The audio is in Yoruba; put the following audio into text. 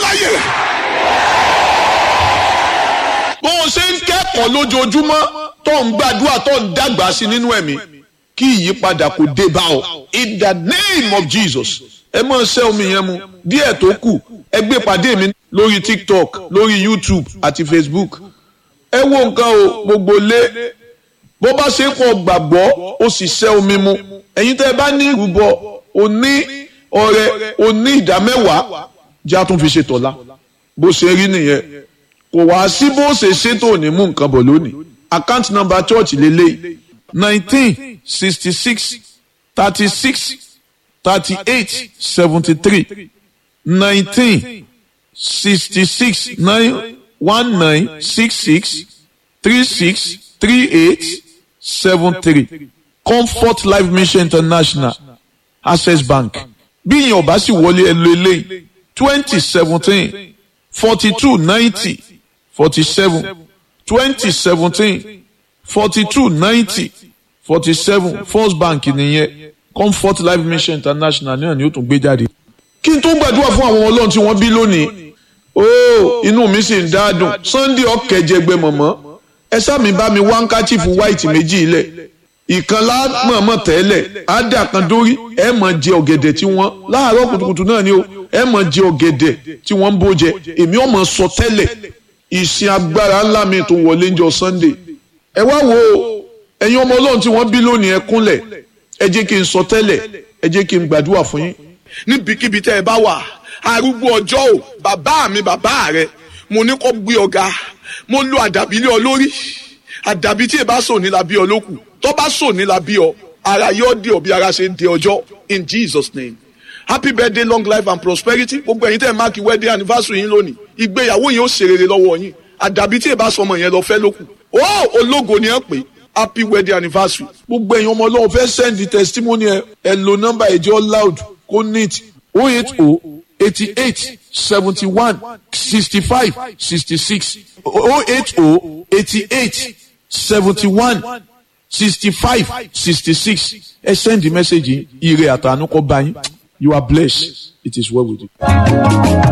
láyé rẹ̀. bó o ṣe ń kẹ́kọ̀ọ́ lójoojúmọ́ tó ń gbàdúrà tó ń dàgbà sí nínú ẹ̀mí kí ìyípadà kò dé bá ọ in the name of Jesus ẹ máa ṣẹ́ omi yẹn mu díẹ̀ tó kù ẹ gbé pàdé mi lórí TikTok lórí YouTube àti Facebook ẹ wo nǹkan o gbogbo lé bó bá ṣe kọ gbàgbọ́ ó sì ṣẹ́ omi mu ẹ̀yin tẹ́ ẹ bá ní ìrúbọ òní ọrẹ òní ìdámẹ́wàá jẹ́ àtún fi ṣe tọ̀la bó ṣe rí nìyẹn kò wá sí bó ṣe ṣètò ní mú nǹkan bọ̀ lónìí account number church lélẹ́yìí nineteen sixty six thirty six thirty eight seventy three nineteen sixty six nine one nine six six three six three eight seven three comfort life mission international access bank bí ìyẹn ọba sì wọlé ẹ lo eléyìí twenty seventeen forty two ninety forty seven twenty seventeen forty two ninety forty seven first bank nìyẹn comfort life mission international náà ni ó tún gbé jáde. kí n tó gbàdúrà fún àwọn ọlọ́run tí wọ́n bí lónìí ooo inú mi sì ń dáadùn sunday ọ̀kẹ́jẹgbẹ́ mọ̀mọ́ ẹ sáàmì bá mi wá ń káchífù white méjì ilẹ̀ ìkan lámọ̀ọ́mọ̀ tẹ́lẹ̀ ádà kan dórí ẹ mọ̀ jẹ ọ̀gẹ̀dẹ̀ tí wọ́n láàárọ̀ kùtùkùtù náà ni o ẹ mọ̀ jẹ ọ̀gẹ̀dẹ̀ tí wọ́n ń bó jẹ èmi ò mọ̀ sọ tẹ́lẹ̀ ìsìn agbára ńlá mi tó wọlé ń jọ sunday ẹ wá wo ẹ̀yin ọmọ ọlọ́run tí wọ́n bí lónìí ẹ kúnlẹ̀ ẹ jẹ́ kí n sọ tẹ́lẹ̀ ẹ jẹ́ kí n gbàdúrà fún yín. níbikíbi tẹ́ ẹ bá wà arúgbó ọjọ́ o bàbá mi bàbá rẹ mo ní kó gbé ọ̀gá mo lo àdàbí lé ọ lórí àdàbí tí ẹ bá sọ ní la bí ọ lókù tó bá sọ ní la bí ọ ara yóò dé ọ bí ara ṣe ń dé ọjọ́ in Jesus name happy birthday long life and prosperity gbogbo ẹ̀yin tẹ́ ẹ máàkì wedding anniversary yín lónìí ìgbéyàwó yín ó ṣe rere lọ́wọ́ yín àdàbí tí ẹ bá sọ ọmọ yẹn lọ fẹ́ lókù ó ológo ni ẹ pè happy wedding anniversary gbogbo ẹ̀yin ọmọ ọlọ́run fẹ́ send the testimony ẹ ẹ lo nọ́mbà ẹ̀jẹ̀ loud kó neat oh eight oh eighty eight seventy one sixty five sixty six oh eight oh eighty eight seventy one sixty five sixty six ẹ send the message yìí ire àtànú kọ bá yín you are blessed it is well with you.